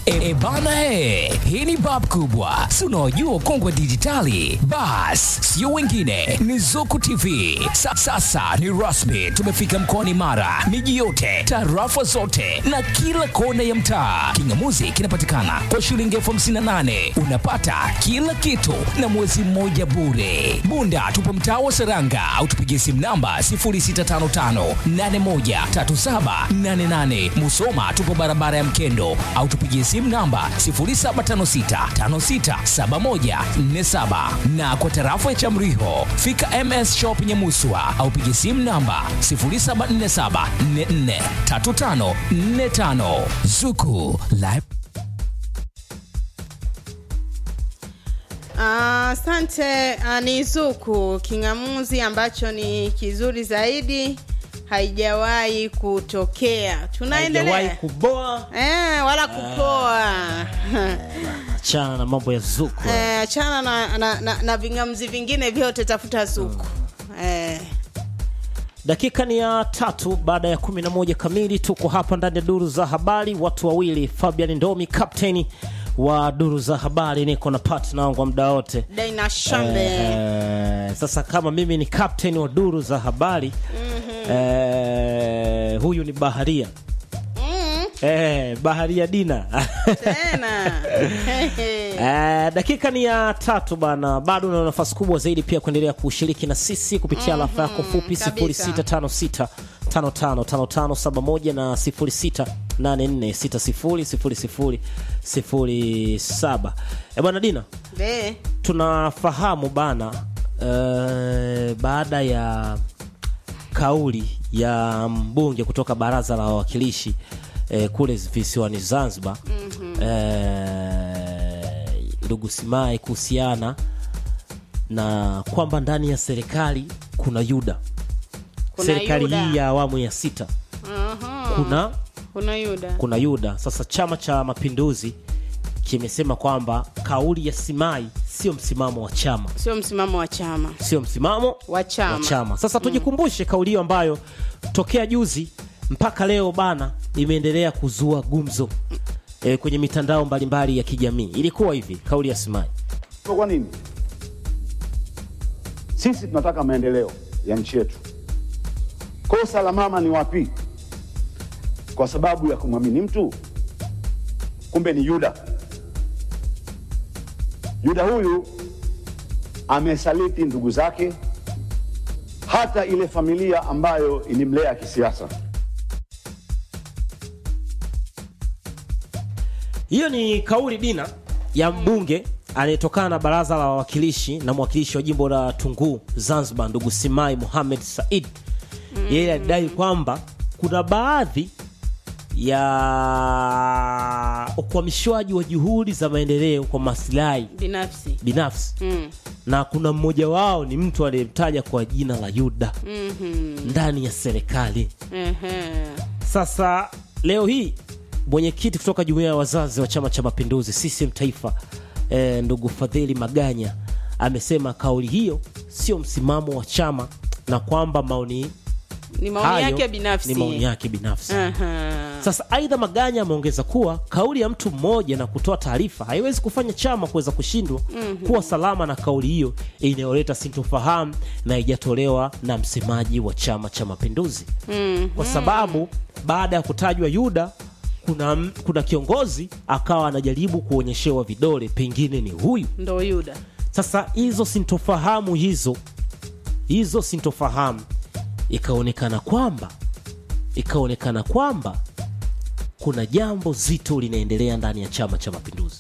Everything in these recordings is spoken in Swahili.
E, e bana he, hii ni bab kubwa, si unaojua kongwe dijitali. Bas, sio wengine, ni Zuku TV. Sa, sasa ni rasmi, tumefika mkoani Mara, miji yote, tarafa zote na kila kona ya mtaa. Kingamuzi kinapatikana kwa shilingi elfu hamsini na nane unapata kila kitu na mwezi mmoja bure. Bunda tupo mtaa wa Seranga au tupigie simu namba 0655813788. Musoma tupo barabara ya Mkendo au tupigie simu namba 0756567147 na kwa tarafa ya Chamriho fika MS Shop Nyamuswa au pigie simu namba 0747443545 Zuku Live Asante. Uh, ni Zuku king'amuzi ambacho ni kizuri zaidi, haijawahi kutokea. haijawahi Tunaendelea kuboa eh, wala kupoa achana na mambo ya zuku eh, achana na, na, na, na ving'amuzi vingine vyote, tafuta Zuku eh. dakika ni ya tatu baada ya kumi na moja kamili tuko hapa ndani ya duru za habari watu wawili fabian ndomi kapteni wa duru za habari niko na partner wangu wa muda wote Daina Shambe Eh, sasa kama mimi ni captain wa duru za habari eh, huyu ni baharia mm, eh, baharia dina tena Eh, dakika ni ya tatu bana bado una nafasi kubwa zaidi pia kuendelea kushiriki na sisi kupitia alafa yako fupi kabisa. 0656 555571 na 0684600007 e bwana dina Be, tunafahamu bana eh, baada ya kauli ya mbunge kutoka baraza la wawakilishi eh, kule visiwani Zanzibar eh, ndugu Simai kuhusiana na kwamba ndani ya serikali kuna yuda Kuna serikali yuda. hii ya awamu ya sita aha, kuna kuna Yuda kuna yuda sasa chama cha mapinduzi kimesema kwamba kauli ya Simai sio msimamo wa chama sio msimamo wa chama sio msimamo wa chama wa chama. Sasa tujikumbushe kauli hiyo ambayo tokea juzi mpaka leo bana imeendelea kuzua gumzo e, kwenye mitandao mbalimbali ya kijamii. Ilikuwa hivi kauli ya Simai. Kwa nini? Sisi tunataka maendeleo ya nchi yetu. Kosa la mama ni wapi? Kwa sababu ya kumwamini mtu, kumbe ni Yuda. Yuda huyu amesaliti ndugu zake, hata ile familia ambayo ilimlea kisiasa. Hiyo ni kauli dina ya mbunge anayetokana na baraza la wawakilishi na mwakilishi wa jimbo la Tunguu Zanzibar, ndugu Simai Mohamed Said. Yeye alidai kwamba kuna baadhi ya ukwamishwaji wa juhudi za maendeleo kwa maslahi binafsi binafsi mm. na kuna mmoja wao ni mtu aliyemtaja kwa jina la Yuda mm-hmm. ndani ya serikali. Ehe. Sasa leo hii mwenyekiti kutoka jumuiya ya wazazi wa Chama cha Mapinduzi CCM Taifa, eh, ndugu Fadhili Maganya amesema kauli hiyo sio msimamo wa chama na kwamba maoni ni maoni hayo yake binafsi ni maoni yake binafsi. Aha. Sasa aidha, Maganya ameongeza kuwa kauli ya mtu mmoja na kutoa taarifa haiwezi kufanya chama kuweza kushindwa kuwa salama na kauli hiyo inayoleta sintofahamu na haijatolewa na msemaji wa Chama cha Mapinduzi kwa sababu baada ya kutajwa Yuda kuna, kuna kiongozi akawa anajaribu kuonyeshewa vidole, pengine ni huyu. ndo yuda Sasa hizo sintofahamu hizo hizo sintofahamu ikaonekana kwamba ikaonekana kwamba kuna jambo zito linaendelea ndani ya Chama cha Mapinduzi.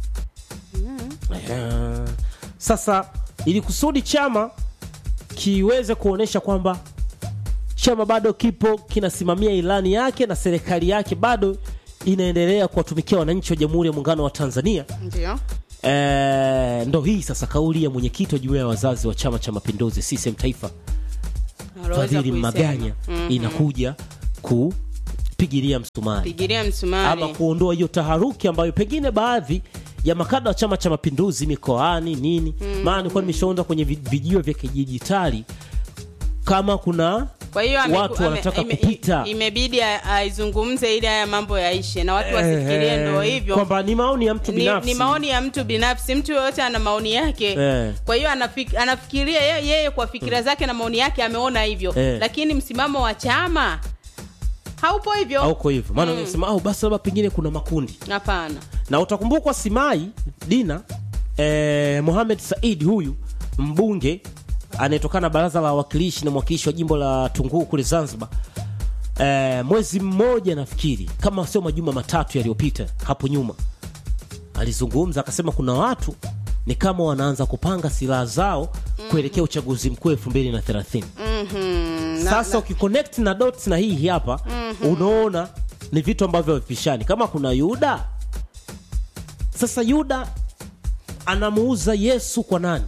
Eh, Sasa ili kusudi chama kiweze kuonyesha kwamba chama bado kipo kinasimamia ilani yake na serikali yake bado inaendelea kuwatumikia wananchi wa Jamhuri ya Muungano wa Tanzania. ndio E, ndo hii sasa kauli ya mwenyekiti wa jumuiya ya wazazi wa Chama cha Mapinduzi CCM Taifa Aloweza Fadhili kuisema. Maganya Mhm. inakuja kupigilia msumari pigilia msumari ama kuondoa hiyo taharuki ambayo pengine baadhi ya makada wa Chama cha Mapinduzi mikoani nini, maana nilikuwa nimeshaonda kwenye vi- vijio vya kidijitali kama kuna kwa hiyo ameku- watu ame- wanataka ime- kupita i- imebidi a- aizungumze ili haya mambo yaishe na watu wasifikirie Eh, ndo hivyo kwamba ni maoni ya mtu ni, binafsi ni maoni ya mtu binafsi mtu yoyote ana maoni yake Eh. kwa hiyo anafik, anafikiria yeye, yeye kwa fikira zake na maoni yake ameona hivyo Eh. lakini msimamo wa chama haupo hivyo auko hivyo maana ungesema au basi labda pengine kuna makundi hapana na utakumbukwa Simai Dina eh, Mohamed Said huyu mbunge anayetokana na baraza la wawakilishi na mwakilishi wa jimbo la Tunguu kule Zanzibar eh, mwezi mmoja nafikiri kama sio majuma matatu yaliyopita hapo nyuma alizungumza akasema kuna watu ni kama wanaanza kupanga silaha zao kuelekea uchaguzi mkuu elfu mbili na thelathini Mhm. Na- sasa ukiconnect na dots na hii hapa unaona ni vitu ambavyo havipishani kama kuna yuda sasa yuda anamuuza yesu kwa nani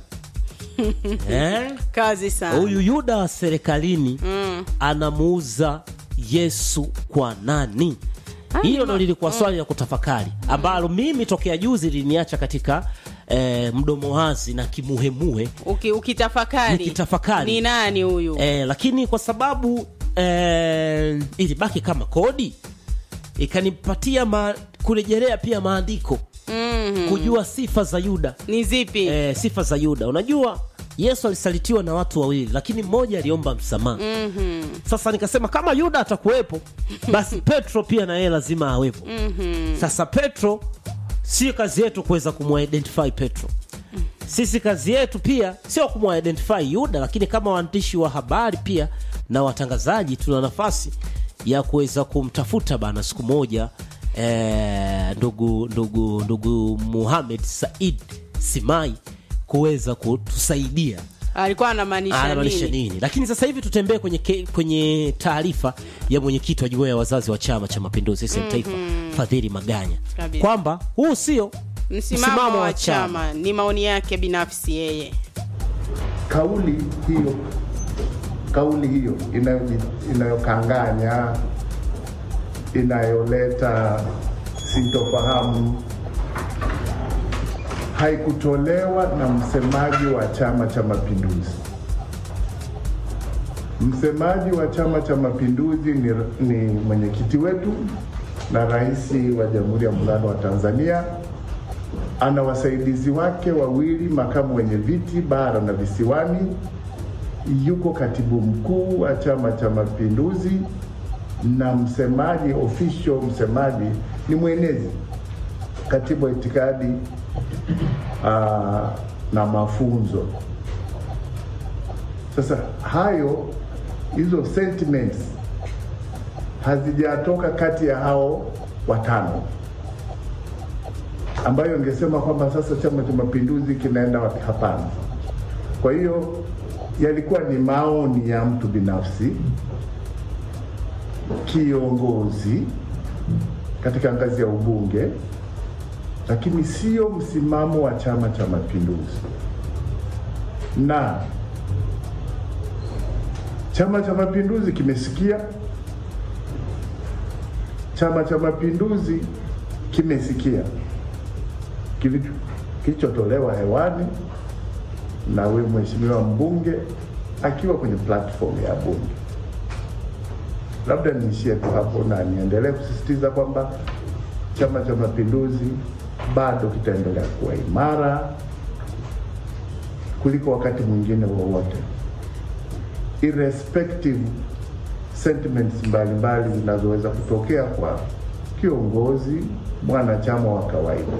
eh? kazi sana huyu yuda wa serikalini anamuuza yesu kwa nani hilo ndo lilikuwa swali la kutafakari ambalo mimi tokea juzi liniacha katika eh, mdomo wazi na kimuhemuhe Uki, ukitafakari Nikitafakari. ni nani huyu eh, lakini kwa sababu eh, ilibaki kama kodi ikanipatia ma, kurejelea pia maandiko Mhm. kujua sifa za yuda ni zipi eh, sifa za yuda unajua yesu alisalitiwa na watu wawili lakini mmoja aliomba msamaha Mhm. sasa nikasema kama yuda atakuwepo basi petro pia na yeye lazima awepo sasa petro sio kazi yetu kuweza kumwidentify petro sisi kazi yetu pia sio kumwidentify yuda lakini kama waandishi wa habari pia na watangazaji tuna nafasi ya kuweza kumtafuta bana siku moja eh, ndugu ndugu ndugu muhamed said simai kuweza kutusaidia alikuwa anamaanisha anamaanisha nini nini lakini sasa hivi tutembee kwenye, ke- kwenye taarifa ya mwenyekiti wa jumuiya ya wazazi wa chama cha mapinduzi mm taifa fadhili maganya Kabisa. kwamba huu sio msimamo wa chama ni maoni yake binafsi yeye kauli hiyo kauli hiyo inayo- inayokanganya inayoleta sintofahamu haikutolewa na msemaji wa Chama cha Mapinduzi. Msemaji wa Chama cha Mapinduzi ni, ni mwenyekiti wetu na rais wa Jamhuri ya Muungano wa Tanzania. Ana wasaidizi wake wawili, makamu wenye viti bara na visiwani, yuko katibu mkuu wa Chama cha Mapinduzi na msemaji official, msemaji ni mwenezi, katibu wa itikadi aa, na mafunzo. Sasa hayo hizo sentiments hazijatoka kati ya hao watano, ambayo ingesema kwamba sasa Chama cha Mapinduzi kinaenda wapi? Hapana. Kwa hiyo yalikuwa ni maoni ya mtu binafsi, kiongozi katika ngazi ya ubunge, lakini sio msimamo wa Chama cha Mapinduzi na Chama cha Mapinduzi kimesikia, Chama cha Mapinduzi kimesikia kilicho- kilichotolewa hewani na huyu mheshimiwa mbunge akiwa kwenye platform ya bunge. Labda niishie tu hapo na niendelee kusisitiza kwamba Chama cha Mapinduzi bado kitaendelea kuwa imara kuliko wakati mwingine wowote irrespective sentiments mbalimbali zinazoweza kutokea kwa kiongozi mwanachama wa kawaida.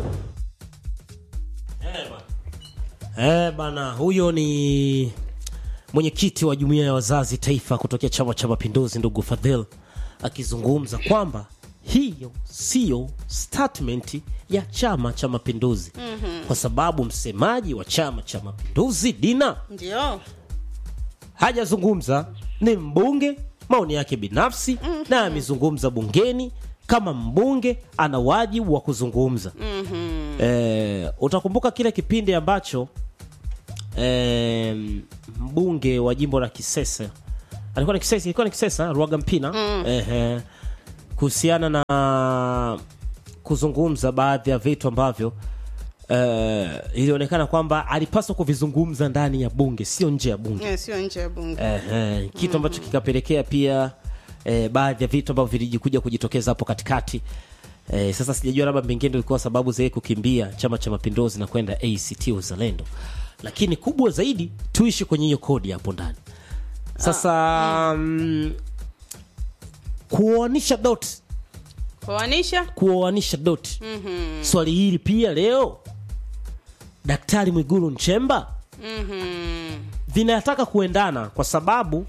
Eh, bana huyo ni mwenyekiti wa jumuiya ya wazazi taifa kutokea chama cha mapinduzi ndugu fadhil akizungumza kwamba hiyo siyo statement ya chama cha mapinduzi mm-hmm. kwa sababu msemaji wa chama cha mapinduzi dina ndio hajazungumza ni mbunge maoni yake binafsi mm-hmm. na amezungumza bungeni kama mbunge ana wajibu wa kuzungumza mm-hmm. e, utakumbuka kile kipindi ambacho e, mbunge wa jimbo la kisesa alikuwa ni kisesa ilikuwa ni kisesa ruaga mpina mm. e, kuhusiana na kuzungumza baadhi ya vitu ambavyo eh, ilionekana kwamba alipaswa kuvizungumza ndani ya bunge sio nje ya bunge Eh, sio nje ya bunge Ehe, kitu ambacho kikapelekea pia eh, baadhi ya vitu ambavyo vilikuja kujitokeza hapo katikati eh, sasa sijajua labda pengine ilikuwa sababu za yeye kukimbia chama cha mapinduzi na kwenda act uzalendo lakini kubwa zaidi tuishi kwenye hiyo kodi hapo ndani sasa mm. kuoanisha dot kuanisha kuoanisha dot mm-hmm. swali hili pia leo daktari mwigulu nchemba mm-hmm. vinataka kuendana kwa sababu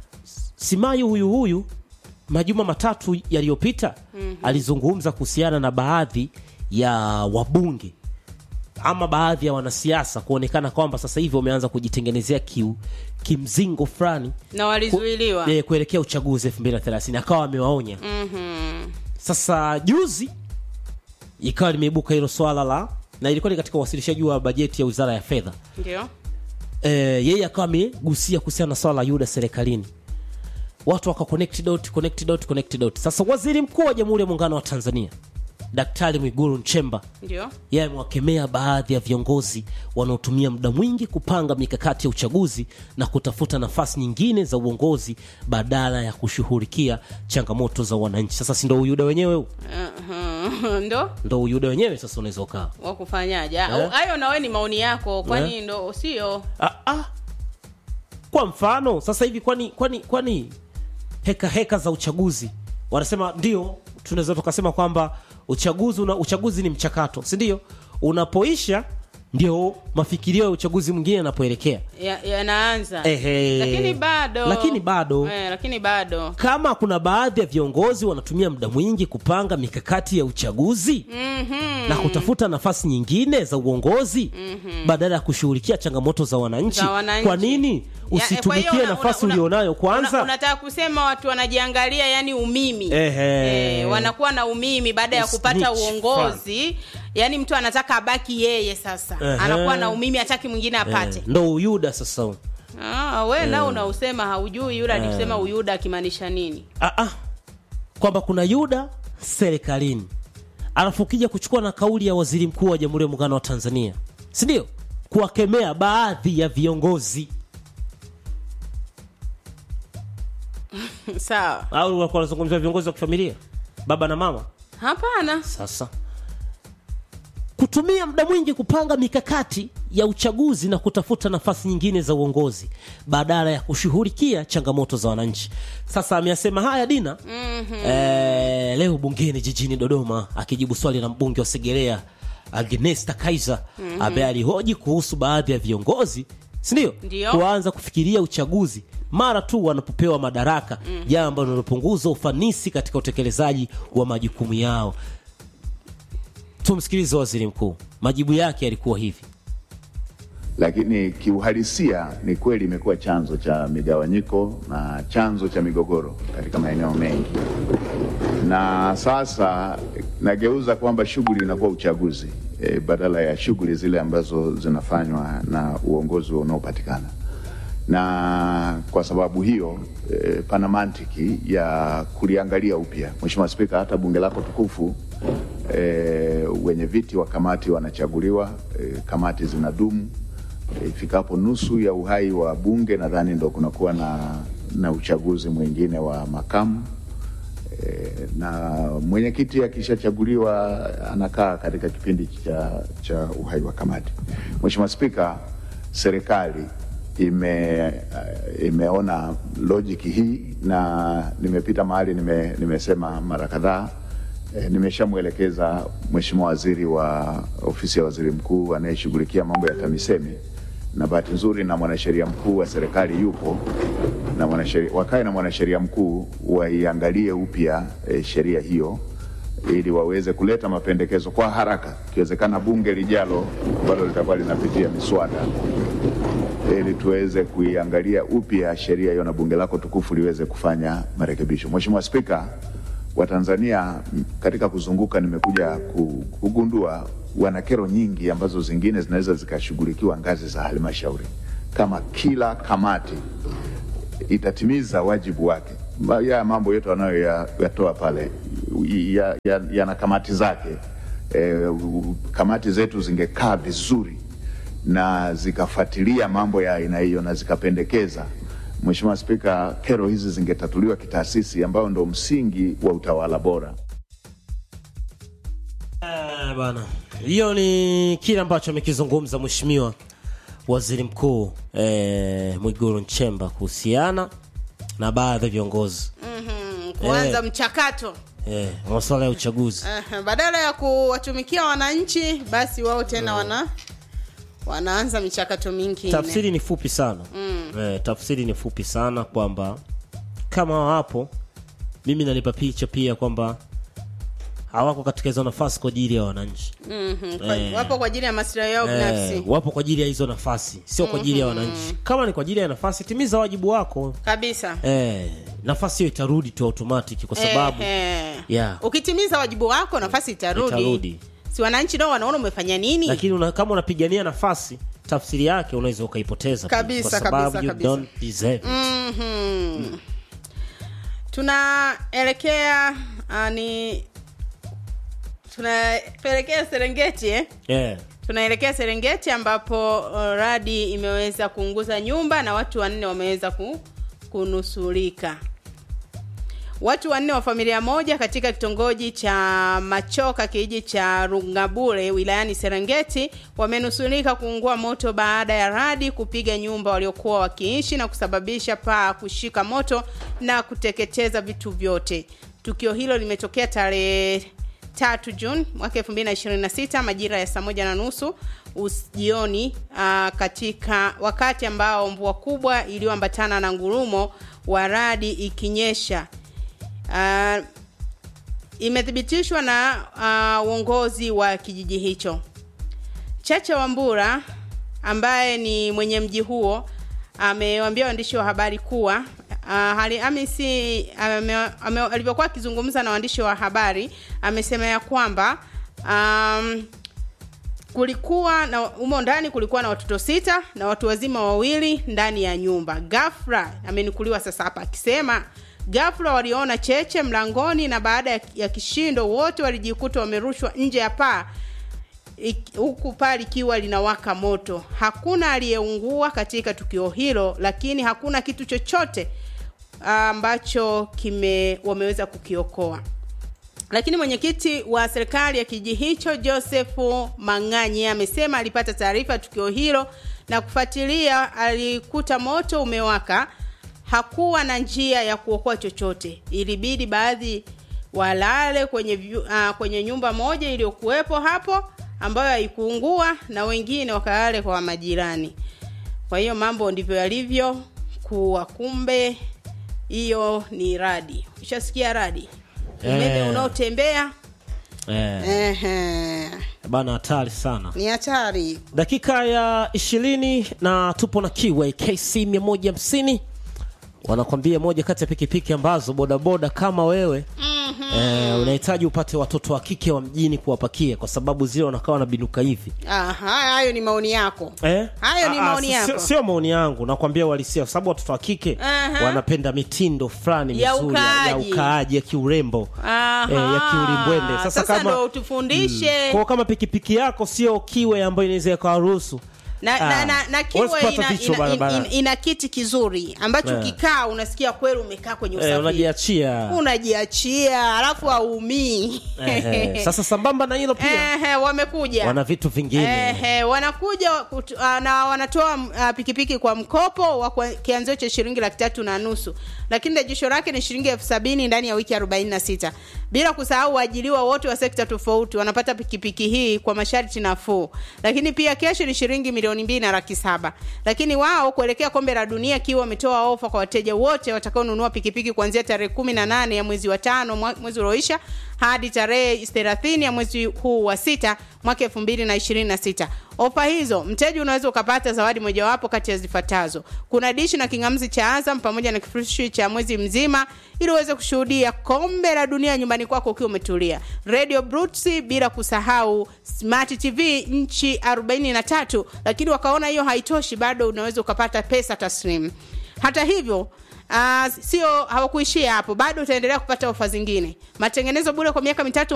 simayu huyu huyu majuma matatu yaliyopita mm-hmm. alizungumza kuhusiana na baadhi ya wabunge ama baadhi ya wanasiasa kuonekana kwamba sasa hivi wameanza kujitengenezea kiu kimzingo fulani na walizuiliwa ku, eh, kuelekea uchaguzi 2030 akawa amewaonya Mhm. sasa juzi ikawa limeibuka hilo swala la na ilikuwa ni katika uwasilishaji wa bajeti ya wizara ya fedha ndio e, yeye akawa amegusia kuhusiana na swala la yuda serikalini watu waka connect dot, connect dot, connect dot. sasa waziri mkuu wa jamhuri ya muungano wa tanzania daktari mwigulu nchemba ndio yeye amewakemea baadhi ya viongozi wanaotumia muda mwingi kupanga mikakati ya uchaguzi na kutafuta nafasi nyingine za uongozi badala ya kushughulikia changamoto za wananchi sasa si ndo uyuda wenyewe huu? Mhm. ndo ndo uyuda wenyewe sasa unaweza ukaa wakufanyaje Eh? hayo nawe ni maoni yako kwani ndo sio ah, ah. kwa mfano sasa hivi kwani kwani kwani heka heka za uchaguzi wanasema ndio tunaweza tukasema kwamba uchaguzi una, uchaguzi ni mchakato si ndio unapoisha ndio mafikirio ya uchaguzi mwingine yanapoelekea Ya- yanaanza Ehe. lakini bado Lakini bado. eh, lakini bado kama kuna baadhi ya viongozi wanatumia muda mwingi kupanga mikakati ya uchaguzi Mhm. na kutafuta nafasi nyingine za uongozi badala ya kushughulikia changamoto za wananchi, Za wananchi. kwa nini Ya, kwa usitumikie hiyo una- nafasi una- ulionayo kwanza una- unataka kusema watu wanajiangalia yani umimi Ehe. Eh, wanakuwa na umimi baada ya kupata Snitch uongozi yani mtu anataka abaki yeye sasa Ehe. anakuwa na umimi hataki mwingine apate Eh, ndo uyuda sasa huu. ah, we nao unausema haujui yule alikusema uyuda akimaanisha nini ah, ah. kwamba kuna yuda serikalini alafu ukija kuchukua na kauli ya waziri mkuu wa jamhuri ya muungano wa tanzania si ndio kuwakemea baadhi ya viongozi sawa au walikuwa wanazungumzia viongozi wa kifamilia baba na mama hapana sasa kutumia muda mwingi kupanga mikakati ya uchaguzi na kutafuta nafasi nyingine za uongozi badala ya kushughulikia changamoto za wananchi sasa ameyasema haya dina mm-hmm. eh, leo bungeni jijini dodoma akijibu swali la mbunge wa segerea agnesta kaiser mm-hmm. ambaye alihoji kuhusu baadhi ya viongozi sindio Ndio. kuanza kufikiria uchaguzi mara tu wanapopewa madaraka jambo ambalo linalopunguza ufanisi katika utekelezaji wa majukumu yao tumsikilize waziri mkuu majibu yake yalikuwa hivi lakini kiuhalisia ni kweli imekuwa chanzo cha migawanyiko na chanzo cha migogoro katika maeneo mengi, na sasa nageuza kwamba shughuli inakuwa uchaguzi e, badala ya shughuli zile ambazo zinafanywa na uongozi unaopatikana na kwa sababu hiyo e, pana mantiki ya kuliangalia upya. Mheshimiwa Spika, hata bunge lako tukufu e, wenye viti wa kamati wanachaguliwa, e, kamati zinadumu e, ifikapo nusu ya uhai wa bunge, nadhani ndo kunakuwa na, na uchaguzi mwingine wa makamu e, na mwenyekiti akishachaguliwa anakaa katika kipindi cha, cha uhai wa kamati. Mheshimiwa Spika, serikali ime, uh, imeona logic hii na nimepita mahali nime, nimesema mara kadhaa e, nimeshamwelekeza Mheshimiwa Waziri wa ofisi ya Waziri Mkuu anayeshughulikia mambo ya TAMISEMI na bahati nzuri na mwanasheria mkuu wa serikali yupo na mwanasheria, wakae na mwanasheria mkuu waiangalie upya e, sheria hiyo ili waweze kuleta mapendekezo kwa haraka, ikiwezekana bunge lijalo ambalo litakuwa linapitia miswada ili tuweze kuiangalia upya sheria hiyo na bunge lako tukufu liweze kufanya marekebisho. Mheshimiwa Spika, Watanzania m, katika kuzunguka nimekuja ku- kugundua wana kero nyingi ambazo zingine zinaweza zikashughulikiwa ngazi za halmashauri, kama kila kamati itatimiza wajibu wake. Ma- Ya mambo yote wanayoyatoa pale yana ya, yana kamati zake eh, u- kamati zetu zingekaa vizuri na zikafuatilia mambo ya aina hiyo na zikapendekeza, Mheshimiwa Spika, kero hizi zingetatuliwa kitaasisi, ambayo ndo msingi wa utawala bora. Eh, bana hiyo ni kile ambacho amekizungumza mheshimiwa waziri mkuu eh, mwiguru nchemba kuhusiana na baadhi ya viongozi kuanza Eh. mchakato eh, masuala ya uchaguzi Aha, badala ya kuwatumikia wananchi basi wao tena wana wanaanza michakato mingine tafsiri ni fupi sana mm. eh, tafsiri ni fupi sana kwamba kama wapo mimi nanipa picha pia kwamba hawako katika hizo nafasi kwa ajili ya wananchi Mhm, kwa- Eh. wapo kwa ajili ya maslahi yao eh, binafsi wapo kwa ajili ya hizo nafasi sio kwa ajili ya wananchi kama ni kwa ajili ya nafasi timiza wajibu wako kabisa eh, nafasi hiyo itarudi tu automatic kwa sababu eh, Yeah. ukitimiza wajibu wako nafasi itarudi, Itarudi. si wananchi nao wanaona umefanya nini lakini una, kama unapigania nafasi tafsiri yake unaweza ukaipoteza pia, Kabisa, kwa sababu kabisa, you kabisa. don't deserve it. Mhm. tunaelekea uh, ni tunaelekea serengeti eh? yeah. tunaelekea serengeti ambapo uh, radi imeweza kuunguza nyumba na watu wanne wameweza ku, kunusurika watu wanne wa familia moja katika kitongoji cha machoka kijiji cha rungabure wilayani serengeti wamenusurika kuungua moto baada ya radi kupiga nyumba waliokuwa wakiishi na kusababisha paa kushika moto na kuteketeza vitu vyote tukio hilo limetokea tarehe tatu Juni mwaka 2026 majira ya saa moja na nusu us- jioni uh, katika wakati ambao mvua kubwa iliyoambatana na ngurumo wa radi ikinyesha uh, imethibitishwa na uh, uongozi wa kijiji hicho chacha wambura ambaye ni mwenye mji huo amewaambia waandishi wa habari kuwa uh, hali amisi ame, ame, alivyokuwa akizungumza na waandishi wa habari amesema ya kwamba um, kulikuwa na humo ndani kulikuwa na watoto sita na watu wazima wawili ndani ya nyumba gafra amenukuliwa sasa hapa akisema gafra waliona cheche mlangoni na baada ya, ya kishindo wote walijikuta wamerushwa nje ya paa ik- huku paa likiwa linawaka moto hakuna aliyeungua katika tukio hilo lakini hakuna kitu chochote ambacho kime wameweza kukiokoa lakini mwenyekiti wa serikali ya kijiji hicho josefu mang'anyi amesema alipata taarifa ya tukio hilo na kufuatilia alikuta moto umewaka hakuwa na njia ya kuokoa chochote ilibidi baadhi walale kwenye, vyu- ah, kwenye nyumba moja iliyokuwepo hapo ambayo haikuungua na wengine wakalale kwa majirani kwa hiyo mambo ndivyo yalivyo kuwa kumbe hiyo ni radi ushasikia radi umeme Eh. unaotembea eh, ehe, bana hatari sana ni hatari dakika ya ishirini na tupo na kiwa kc 150 wanakwambia moja kati ya pikipiki ambazo bodaboda kama wewe mm-hmm. eh, unahitaji upate watoto wa kike wa mjini kuwapakia kwa sababu zile wanakaa wanabinuka hivi Aha, hayo ni maoni yako Eh? Hayo ni Ah, ah, maoni si- yako. sio- Sio maoni yangu, nakwambia uhalisia, kwa sababu watoto wa kike Aha. wanapenda mitindo fulani Ya mizuri ya- ya ukaaji. ukaaji ya kiurembo Aha. eh, ya kiulimbwende. Sasa, Sasa kama ndo utufundishe. kwa kama pikipiki yako sio kiwe ambayo inaweza ikawaruhusu na, Ah, na, na, na kiwe huwezi kupata ina, vichwa ina, ina, barabarani. ina, ina kiti kizuri ambacho Eh. ukikaa unasikia kweli umekaa kwenye eh, usafiri unajiachia unajiachia alafu haumii eh, eh. Sasa sambamba na hilo pia Ehe, wamekuja wana vitu vingine Ehe, wanakuja kutu, uh, na wanatoa uh, pikipiki kwa mkopo wa kwa- kianzio cha shilingi laki tatu na nusu lakini rejesho lake ni shilingi elfu sabini ndani ya wiki 46 bila kusahau waajiriwa wote wa sekta tofauti wanapata pikipiki hii kwa masharti nafuu lakini pia kesho ni shilingi milioni mbili na laki saba lakini wao kuelekea kombe la dunia kiwa wametoa ofa kwa wateja wote watakaonunua pikipiki kuanzia tarehe kumi na nane ya mwezi wa tano mwa- mwezi ulioisha hadi tarehe thelathini ya mwezi huu wa sita mwaka elfu mbili na ishirini na sita ofa hizo mteja unaweza ukapata zawadi mojawapo kati ya zifuatazo kuna dishi na kingamzi cha azam pamoja na kifurushi cha mwezi mzima ili uweze kushuhudia kombe la dunia nyumbani kwako ukiwa umetulia radio brutsi bila kusahau smart tv nchi 43 lakini wakaona hiyo haitoshi bado unaweza ukapata pesa taslim hata hivyo Uh, sio hawakuishia hapo bado utaendelea kupata ofa zingine matengenezo bure kwa miaka mitatu